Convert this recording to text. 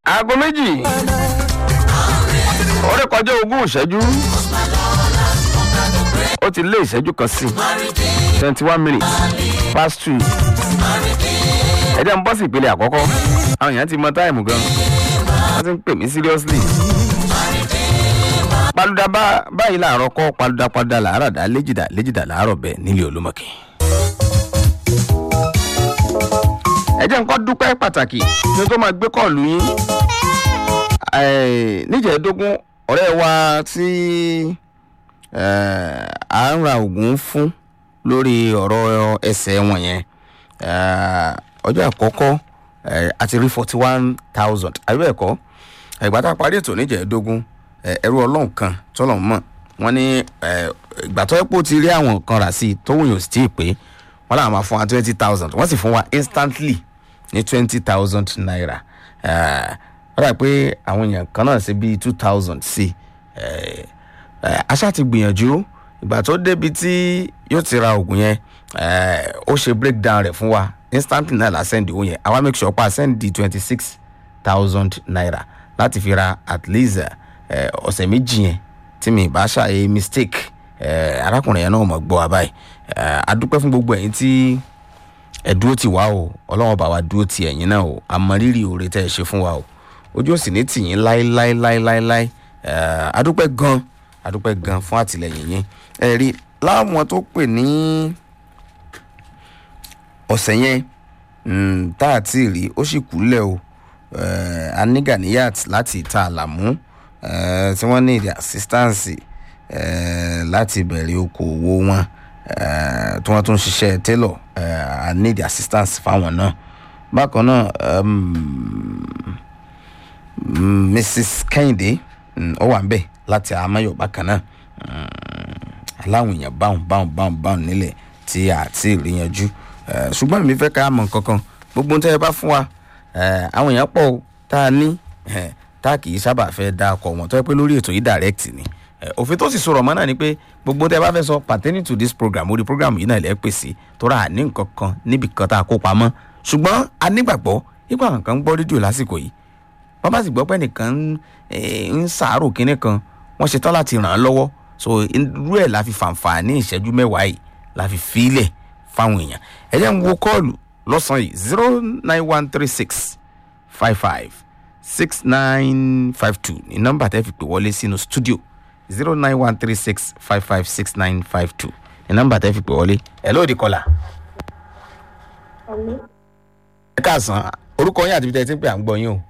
aago méjì orí kọjá ogún ìṣẹ́jú ó ti lé ìṣẹ́jú kan sí twenty one minutes past two ẹ jẹ́ n bọ́ sí ìpele àkọ́kọ́ àwọn èèyàn ti mọ táìmù gan wọ́n ti ń pè mí seriously paluda bá- báyìí làárọ̀ kọ́ paluda paluda làárọ̀ dá léjìdá léjìdá làárọ̀ bẹ́ẹ̀ nílé olúmọ̀kì. ẹ jẹ́ nǹkan dúpẹ́ pàtàkì kí n tó máa gbé kọ́ọ̀lù yín Eh, níjẹ̀ẹ́dógún ọ̀rẹ́ wa tí eh, à ń ra oògùn fún lórí ọ̀rọ̀ ẹsẹ̀ wọn yẹn eh, ọjọ́ àkọ́kọ́ eh, a ti rí forty one thousand àbí bẹ́ẹ̀ kọ́ ìgbà tá a parí ètò níjẹ̀ẹ́dógún eh, ẹrú ọlọ́run kan tọ́lọ̀ mọ̀ wọ́n ní eh, ìgbà tó ẹ̀pọ̀ ti rí àwọn kan rà sí i tó wùyàn sí i pé wọ́n làwọn máa fún wa twenty thousand wọ́n sì fún wa instantly ní twenty thousand naira Eh, ó dà pé àwọn èèyàn kan náà ṣe bíi two thousand sí i aṣá ti gbìyànjú ìgbà tó débi tí yóò ti ra oògùn yẹn eh, ó ṣe breakdown rẹ̀ fún wa instantly náà la send owó yẹn àwa make sure pa send di twenty six thousand naira láti fi ra at least eh, ọ̀sẹ̀ méjì yẹn tí mi bá ṣàyè mistake eh, arákùnrin yẹn náà mọ̀ gbọ́ wa báyìí Eh, a dúpẹ́ fún gbogbo ẹ̀yin tí ẹ dúró tì wá o ọlọ́wọ́n bá wa dúró tì ẹ̀yin náà o àmọ́rírì oore tẹ́ ẹ ṣe fún wa o ojú òsì ní tì yín láéláéláéláé Eh, adúpẹ́ gan adúpẹ́ gan fún àtìlẹyìn yín ẹ rí láwọn tó pè ní ọ̀sẹ̀ yẹn mm, tá a ti rí ó sì kúlẹ̀ o Eh, aniganiyat láti ìta àlàmú eh, tí wọ́n ní ìdí assistance eh, láti bẹ̀rẹ̀ okòwò wọn eh, tí wọ́n tún ṣiṣẹ́ tailor eh, i need assistance fáwọn náà bákan náà um, mm, mrs kẹ́hìndé mm, ó wà ń bẹ̀ láti amáyọ̀ bákan náà Mm, aláwọn èèyàn báwọn báwọn báwọn báwọn nílẹ̀ tí a ti rí yanjú Eh, ṣùgbọ́n mi fẹ́ ká mọ̀ kankan gbogbo ohun tẹ́ ẹ bá fún wa eh, àwọn èèyàn pọ̀ o, tá a ní eh, tá a kì í sábà fẹ́ dá ọkọ̀ wọn tó yẹ pé lórí ètò yìí direct ni Eh, òfin tó sì sọ̀rọ̀ mọ́ náà ni pé gbogbo ohun tẹ́ ẹ bá fẹ́ sọ pertaining to this program orí program yìí náà lẹ́ pèsè tó rà ní nǹkan kan níbi kan tá a kó pamọ́ ṣùgbọ́n a nígbàgbọ́ nípa àwọn kan ń gbọ́ rédíò lásìkò yìí wọ́n bá sì gbọ́ pé nìkan ń, eh, ń sàárò kinní kan wọ́n ṣetán láti ràn án lọ́wọ́ so irú ẹ̀ la fi fàǹfààní ìṣẹ́jú mẹ́wàá yìí la fi fílẹ̀ fáwọn èèyàn ẹ jẹ́ ń wo kọ́ọ̀lù lọ́sàn-án yìí zero nine one three six five five six nine five two ní nọ́mbà tẹ́ fi pè wọlé sínú studio zero nine one three six five five six nine five two ní nọ́mbà tẹ́ fi pè wọlé ẹ̀ lóòdì kọlà ẹ káàsán orúkọ yín àti ibi tẹ́ ẹ ti ń pè à ń gbọ́ yín o